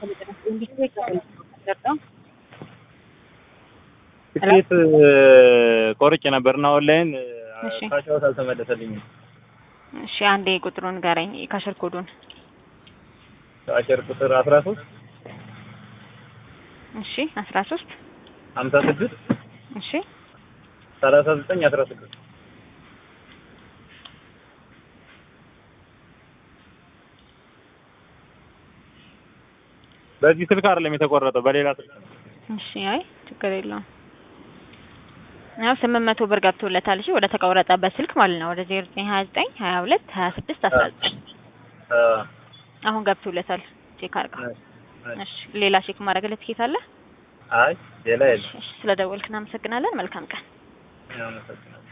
ትኬት ቆርጬ ነበርና ኦንላይን እሺ። ካሻውት አልተመለሰልኝም። እሺ አንዴ ቁጥሩን ንገረኝ፣ የካሸር ኮዱን። ካሸር ቁጥር አስራ ሶስት እሺ አስራ ሶስት ሀምሳ ስድስት እሺ ሰላሳ ዘጠኝ አስራ ስድስት በዚህ ስልክ አይደለም የተቆረጠው በሌላ ስልክ ነው። እሺ አይ ችግር የለውም። ያው ስምንት መቶ ብር ገብቶለታል። እሺ ወደ ተቆረጠበት ስልክ ማለት ነው ወደ ዜሮ ዘጠኝ ሀያ ዘጠኝ ሀያ ሁለት ሀያ ስድስት አስራ ዘጠኝ አ አሁን ገብቶለታል። ቼክ አድርጋ። አይ እሺ ሌላ ቼክ ማድረግ ለትኬት አለ? አይ ሌላ የለም። እሺ ስለደወልክ እናመሰግናለን። መልካም ቀን። አመሰግናለሁ።